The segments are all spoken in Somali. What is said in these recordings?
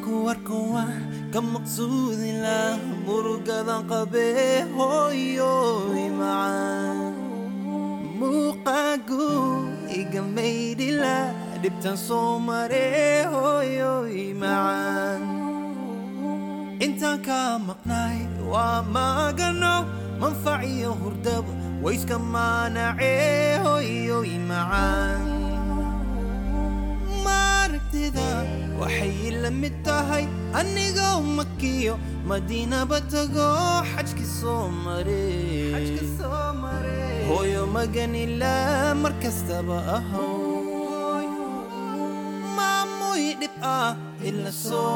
kuwarkowa ka maqsuudila murugadan qabee hooyoy macaan muuqaagu iga maydhila dhibtan soo maree hooyoy macaan intaan kaa maqnaay waa maagano manfac iyo hurdaba wayska maanacee hooyoy macaan maaragtida waxay la mid tahay anigoo makiyo madiinaba tago xajki soo mare hooyo maganila mar kastaba ahow maamuy dhib ah ila soo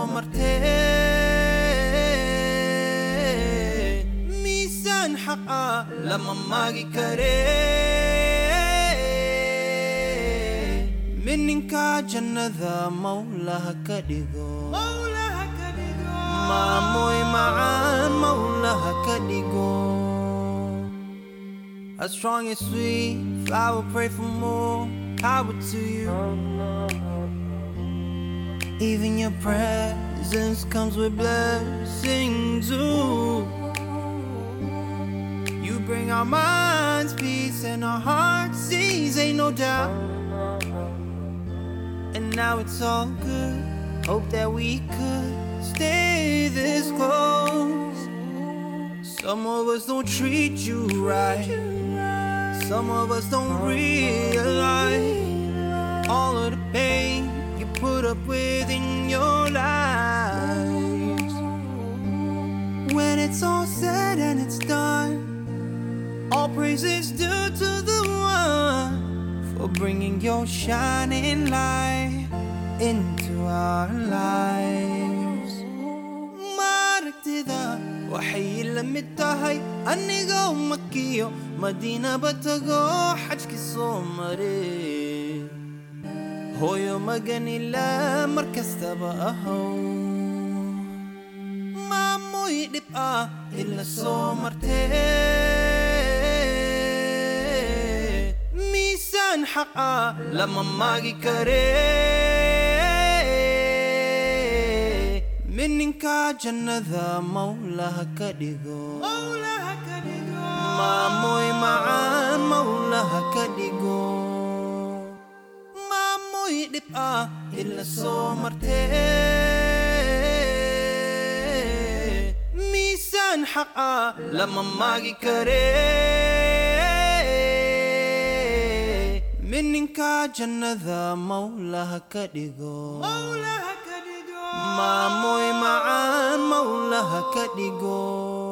martee miisaan xaq ah lama maagi karee mininka jannada mawlaha ka dhigo maamoy macaan mawlaha ka dhigo As strong as sweet, I will pray for more power to you. Even your presence comes with blessings. Ooh. You bring our minds peace and our hearts ease, ain't no doubt. And now it's all good. Hope that we could stay this close. Some of us don't treat you right. Some of us don't realize all of the pain you put up with in your lives. When it's all said and it's done, all praise is due to the one for bringing your shining light into our lives. Maaragtida waxay la mid tahay anigoo makiyo madiinaba tago xajki soo mare hooyo maganila mar kastaba ahow maamoy dhib ah ila soo martee miisaan xaq ah lama maagi karee mininka jannada mawlaha ka dhigo maamoy macaan mawlaha ka dhigo maamoy dhib ah ila soo martee miisaan xaq ah lama maagi karee mininka jannada mawlaha ka dhigo maamoy macaan mawlaha ka dhigo